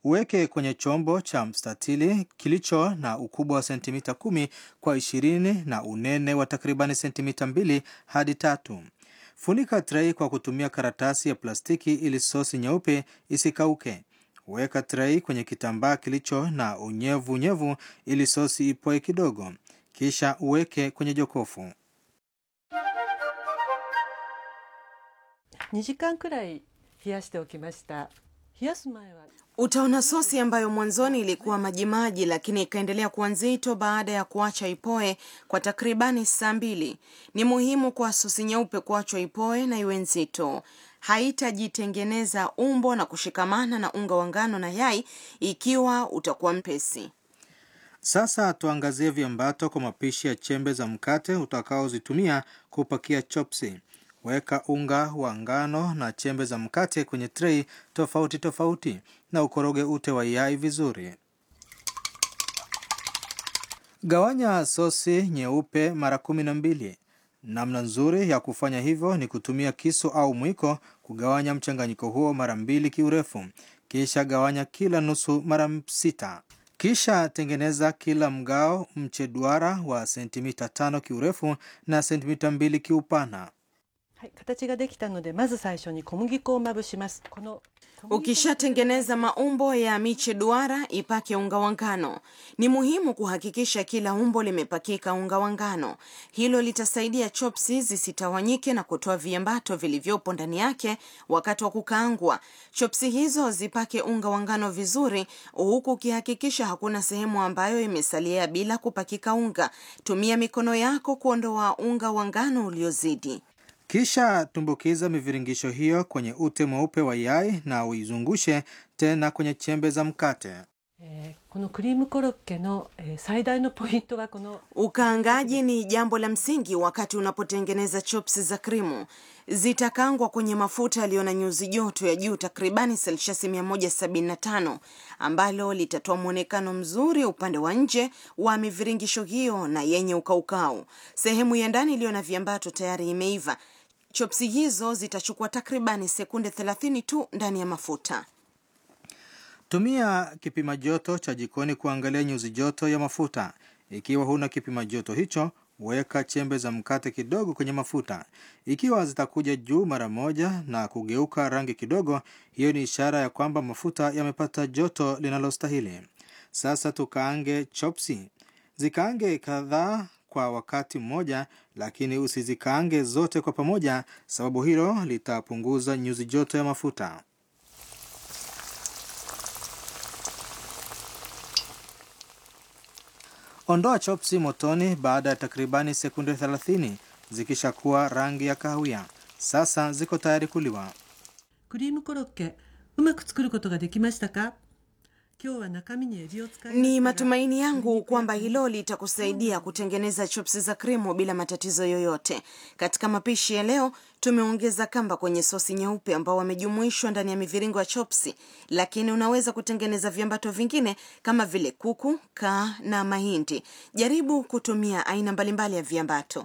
Uweke kwenye chombo cha mstatili kilicho na ukubwa wa sentimita kumi kwa ishirini na unene wa takribani sentimita mbili hadi tatu. Funika trei kwa kutumia karatasi ya plastiki ili sosi nyeupe isikauke. Weka trei kwenye kitambaa kilicho na unyevu unyevu ili sosi ipoe kidogo, kisha uweke kwenye jokofu. 2時間くらい冷やしておきました冷やす前は Utaona sosi ambayo mwanzoni ilikuwa majimaji lakini ikaendelea kuwa nzito baada ya kuacha ipoe kwa takribani saa mbili. Ni muhimu kwa sosi nyeupe kuachwa ipoe na iwe nzito. Haitajitengeneza umbo na kushikamana na unga wa ngano na yai ikiwa utakuwa mpesi. Sasa tuangazie viambato kwa mapishi ya chembe za mkate utakaozitumia kupakia chopsi. Weka unga wa ngano na chembe za mkate kwenye trei tofauti tofauti na ukoroge ute wa yai vizuri. Gawanya sosi nyeupe mara kumi na mbili. Namna nzuri ya kufanya hivyo ni kutumia kisu au mwiko kugawanya mchanganyiko huo mara mbili kiurefu, kisha gawanya kila nusu mara sita. Kisha tengeneza kila mgao mche duara wa sentimita tano kiurefu na sentimita mbili kiupana. はい、形ができたのでまず最初に小麦粉をまぶしますこの小麦粉 Ukishatengeneza maumbo ya miche duara, ipake unga wa ngano. Ni muhimu kuhakikisha kila umbo limepakika unga wa ngano. Hilo litasaidia chopsi zisitawanyike na kutoa viambato vilivyopo ndani yake wakati wa kukaangwa. Chopsi hizo zipake unga wa ngano vizuri, huku ukihakikisha hakuna sehemu ambayo imesalia bila kupakika unga. Tumia mikono yako kuondoa unga wa ngano uliozidi. Kisha tumbukiza miviringisho hiyo kwenye ute mweupe wa yai na uizungushe tena kwenye chembe za mkate. えーこのクリームコロッケの、えー最大のポイントはこの Ukaangaji ni jambo la msingi wakati unapotengeneza chopsi za krimu. Zitakangwa kwenye mafuta yaliyo na nyuzi joto ya juu takribani selshasi 175 ambalo litatoa mwonekano mzuri upande wa nje wa miviringisho hiyo na yenye ukaukau. Sehemu ya ndani iliyo na viambato tayari imeiva. Chopsi hizo zitachukua takribani sekunde 30 tu ndani ya mafuta. Tumia kipima joto cha jikoni kuangalia nyuzi joto ya mafuta. Ikiwa huna kipima joto hicho, weka chembe za mkate kidogo kwenye mafuta. Ikiwa zitakuja juu mara moja na kugeuka rangi kidogo, hiyo ni ishara ya kwamba mafuta yamepata joto linalostahili. Sasa tukaange chopsi. Zikaange kadhaa kwa wakati mmoja, lakini usizikaange zote kwa pamoja, sababu hilo litapunguza nyuzi joto ya mafuta. Ondoa chopsi motoni baada ya takribani sekunde 30 zikishakuwa rangi ya kahawia. Sasa ziko tayari kuliwa. クリームコロッケうまく作ることができましたか今日は中身にエビを使いま Ni したが matumaini yangu kwamba hilo litakusaidia kutengeneza chopsi za krimu bila matatizo yoyote. Katika mapishi ya leo, tumeongeza kamba kwenye sosi nyeupe ambao wamejumuishwa ndani ya miviringo ya chopsi, lakini unaweza kutengeneza viambato vingine kama vile kuku, kaa na mahindi. Jaribu kutumia aina mbalimbali ya viambato.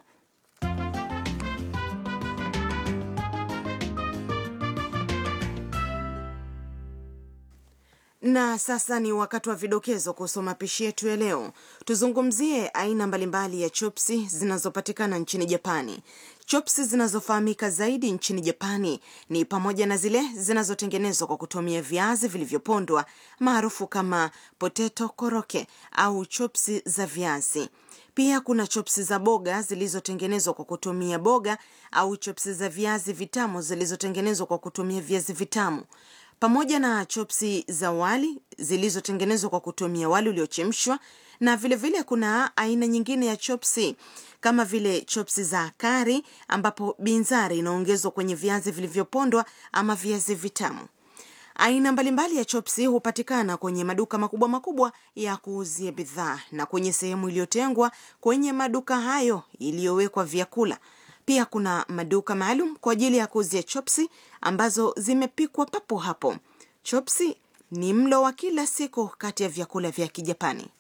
Na sasa ni wakati wa vidokezo kuhusu mapishi yetu ya leo. Tuzungumzie aina mbalimbali ya chopsi zinazopatikana nchini Japani. Chopsi zinazofahamika zaidi nchini Japani ni pamoja na zile zinazotengenezwa kwa kutumia viazi vilivyopondwa maarufu kama potato koroke au chopsi za viazi. Pia kuna chopsi za boga zilizotengenezwa kwa kutumia boga au chopsi za viazi vitamu zilizotengenezwa kwa kutumia viazi vitamu pamoja na chopsi za wali zilizotengenezwa kwa kutumia wali uliochemshwa na vilevile vile kuna aina nyingine ya chopsi kama vile chopsi za kari ambapo binzari inaongezwa kwenye viazi vilivyopondwa ama viazi vitamu. Aina mbalimbali ya chopsi hupatikana kwenye maduka makubwa makubwa ya kuuzia bidhaa na kwenye sehemu iliyotengwa kwenye maduka hayo iliyowekwa vyakula. Pia kuna maduka maalum kwa ajili ya kuuzia chopsi ambazo zimepikwa papo hapo. Chopsi ni mlo wa kila siku kati ya vyakula vya Kijapani.